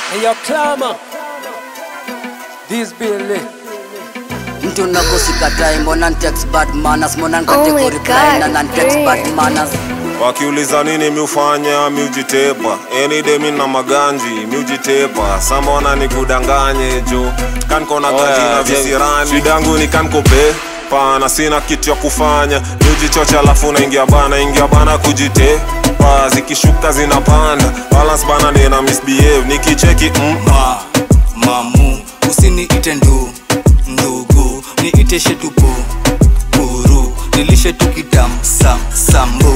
And your clamor. This Billy. mtu nakosikatae mbona ntext bad manners mbona Oh nkate my kureply na God, nantext great. bad manners wakiuliza nini miufanya miujitepa enidemi na maganji miujitepa samona ni kudanganye jo kankona ganji na visirani shidangu ni kankope pana sina kitu ya kufanya miujichocha alafu naingia bana ingia bana kujitepa zikishuka zinapanda balance bana nina misbehave nikicheki mm, ma mamu usiniite ndu ndugu niite shetupu buru nilishe tukitam sam sambu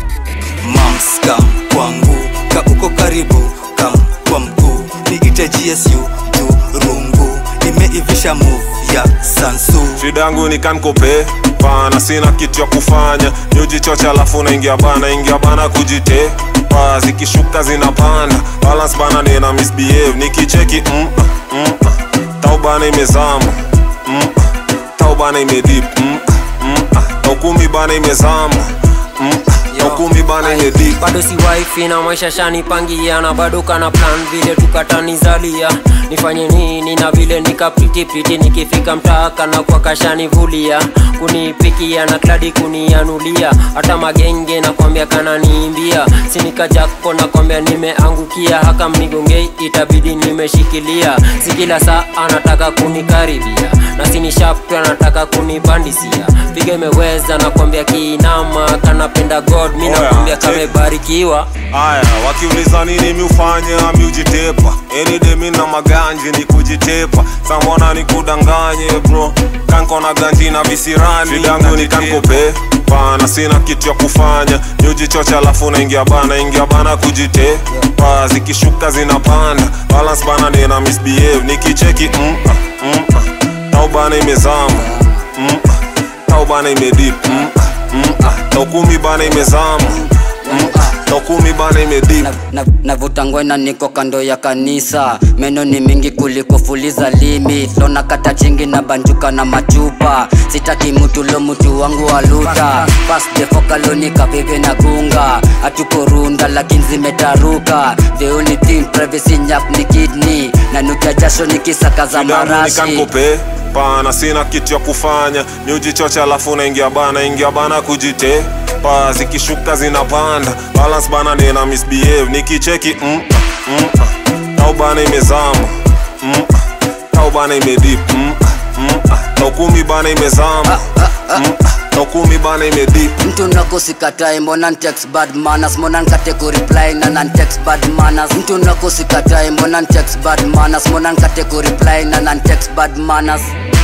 mamskam kwangu ka uko karibu kam kwa mkuu niite gsu turungu imeivisha move ya sansu shidangu ni kankope pana sina kitu ya kufanya niujichocha alafu naingia bana ingia bana kujitepa zikishuka zinapanda balance bana nina misbehave nikicheki mm, mm, tau bana imezama mm, tau bana imedip mm, mm, tau kumi bana imezama mm, tau kumi bana imedip bado si wifi na maisha shanipangia na bado kana plan vile tukatanizalia nifanye nini na vile nikapritipiti nikifika mtaaka na kwa kashanivulia kunipikia na kladi kunianulia hata magenge nakwambia kananiimbia sinikajako nakwambia nimeangukia haka mnigongei itabidi nimeshikilia si kila saa anataka kunikaribia na sinishaptu anataka kunibandisia piga imeweza nakwambia kiinama kanapenda god mi Oya, nakwambia check. kamebarikiwa aya wakiuliza nini miufanya miujitepa enidemi na maganji ni kujitepa samona ni kudanganye bro kanko na ganji na visirani shidangu ni kankope pana sina kitu ya kufanya miujichocha alafu naingia bana ingia bana kujitepa zikishuka zinapanda balance bana nina misbehave nikicheki mm, ah, mm, ah. tau bana imezama mm, ah. tau bana imedip mm, ah, mm, ah. tau kumi bana imezama mm, ah. tau kumi bana imedip Na- na- navuta ngwena niko kando ya kanisa meno ni mingi kuliko fuliza limi lona kata chingi na banjuka na machupa sitaki mutu lo mutu wangu waluta pasdefokaloni kavive na gunga hatukorunda lakini zimetaruka the only thing privacy nyap ni kidney na nukia jasho nikisaka za Shidangu ni marashi kankope pana sina kitu ya kufanya miujichocha alafu naingia bana ingia bana kujitepa zikishuka zinapanda balance bana nina misbehave nikicheki mm, ah, mm, ah. tau bana imezama mm, ah. tau bana imedip mm, ah, mm, ah. tau kumi bana imezama mm, ah. tau kumi bana imedip mtu nakosikatae mbona ntext bad manners mbona nkate kureply na nantext bad manners mtu nakosikatae mbona ntext bad manners mbona nkate kureply na nantext bad manners